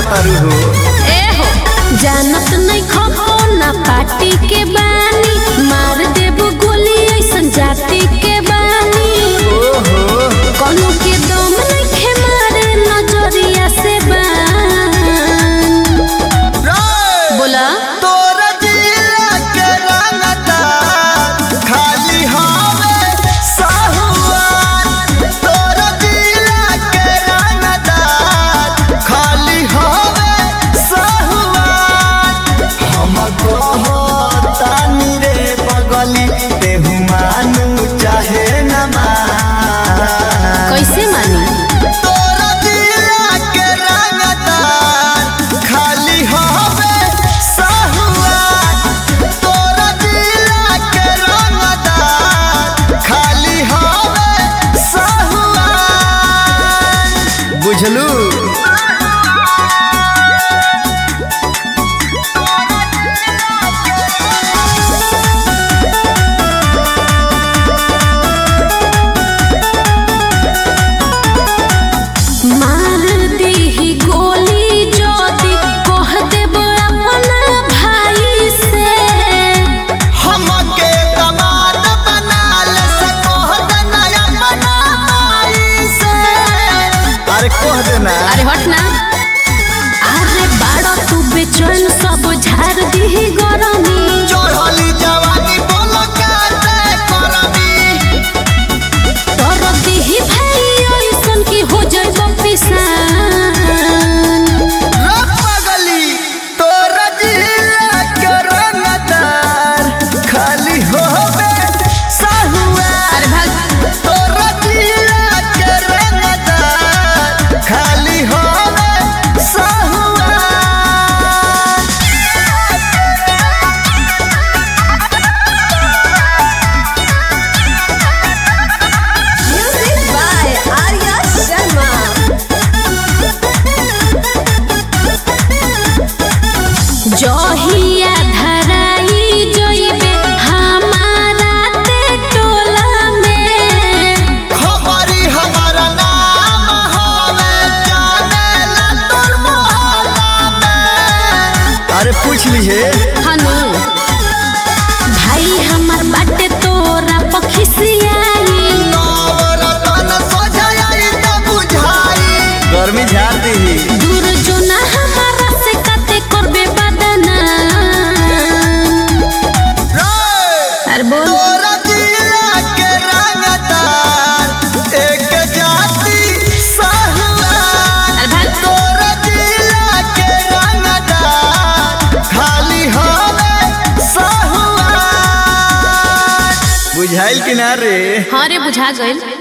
तारू हो ए हो जानत नहीं खपो ना पार्टी के बानी मार देबो गोली ऐसन जाति के बानी ओहो कोनो के दम नहीं मारे नजरिया से बान बोला तोरा जिला के रंगदार खाली हवे साहुआन तोरा जिला के रंगदार खाली हवे साहुआन हम कहतानी रे पगली तेहू मानू चाहे न मान कैसे मानी तोरा दिला के रंगदार खाली हवे साहुआन तोरा दिला के रंगदार खाली हवे साहुआन बुझलू मार दीही गोली ज्योति कह देबो अपना भाई से हमके दमाद बना ले सकोह देना अपना माई से अरे कह देना अरे हट ना अरे बाड़ा तू बेचैन सब झाड़ दीही गरमी चढ़ली जवानी बोलो काटे करबी तोर दीही भाई ऐसन की हो जाइबो पिसान रे पगली तोरा जिला के रंगदार खाली होबे साहुआ अरे भाग तोरा जिला के रंगदार खाली होबे साहुआ म्यूजिक बाय आर्या शर्मा जहिया धराई जइबे हमारा ते टोला में खबरी हमारा नाम होवे जानेला तोर मोहल्ला में अरे पूछ लीजिए हनु भाई हमर बाटे तोरा पखिसियाई नवरतन सोझाई त बुझाई गर्मी झाड़ दी दूर जो ना हमारा से कते करबे बदना अरे बोल तोरा जिला के रंगदार एक जाति साहुआन अरे भाग तोरा जिला के रंगदार खाली हवे साहुआन बुझाइल कि ना रे हाँ रे बुझा गइल